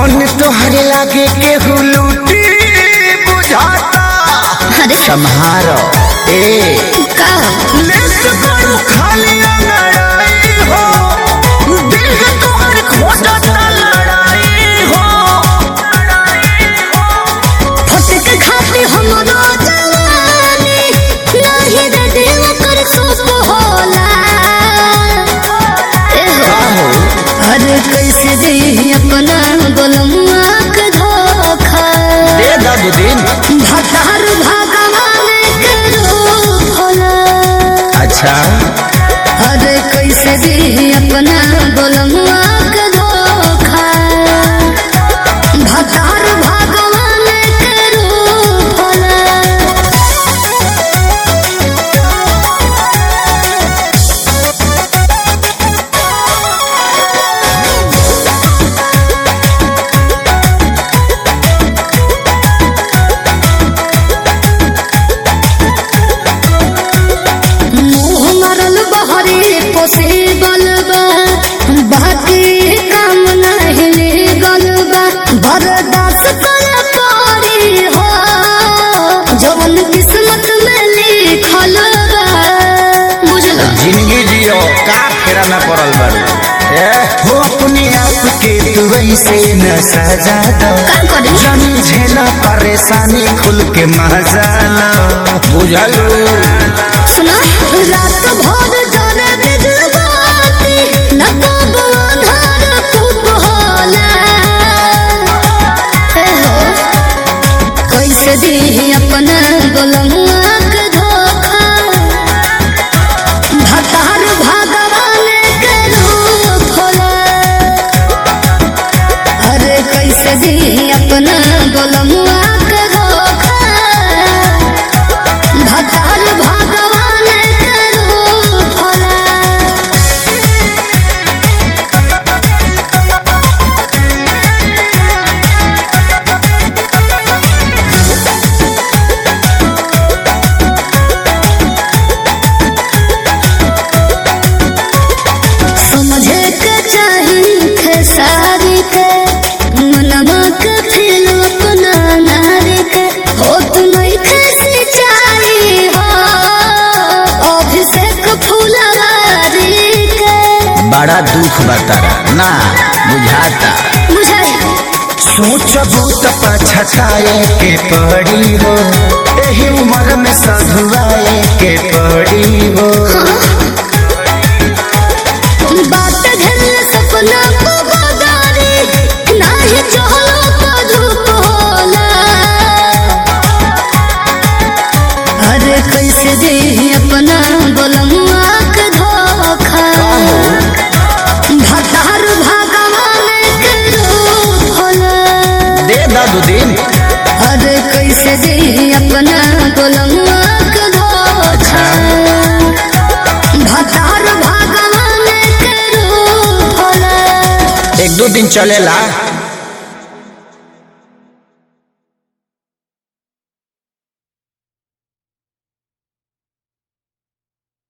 धन तोहरे लागे केहू लूटी बुझाता अरे सम्हारो ए का लेट करू खाली लड़ाई हो दिल है तोहर खोजता लड़ाई हो फटक खाती हमरो जवानी नाही रे दिल कर सुख होला ए हो अरे कैसे दे अपना गोलमुआ के धोखा दे दादू दिन भतार भगवान के रूप होला अच्छा अरे कैसे दे अपना गोलमुआ के धोखा भतार भगवान के रूप होला मुँह मरल बहरे पोसे बलबा बाकी काम नहीं ले गलबा बर्दाश्त कर पड़ी हो जवन किस्मत में लिखल बा बुझल जिंदगी जियो का फेरा में पड़ल बारू ए हो अपने आप के तू ऐसे न सजा दो का करी जानी झेला परेशानी खुल के मजा लो बुझलू सुना रात भर जाने बिजबाती न कब अंधार खूब होला हे हो कैसे दी अपना गोलमुआ के धोखा भतार भगवान के रूप होला अरे कैसे दी अपना गोलमुआ के धोखा भतार भगवान के रूप होला समझे के चाही खेसारी के मनवा के फिर अपना नारी के हो तुम्हें कैसे चाही हो अभिषेक फुलवारी के बड़ा दुख बतारा ना बुझाता बुझाई सोचबू तो पछताए के पड़ी हो एही उम्र में सधुआए के पड़ी हो बात घर सपना को बदारी नाही चहलो तो धूप होला अरे कैसे दे अपना गोलमुआ के धोखा भतार भगवान के रूप होला दे दादू दिन अरे कैसे दे अपना गोलमुआ के धोखा भतार भगवान के रूप होला एक दो दिन चलेला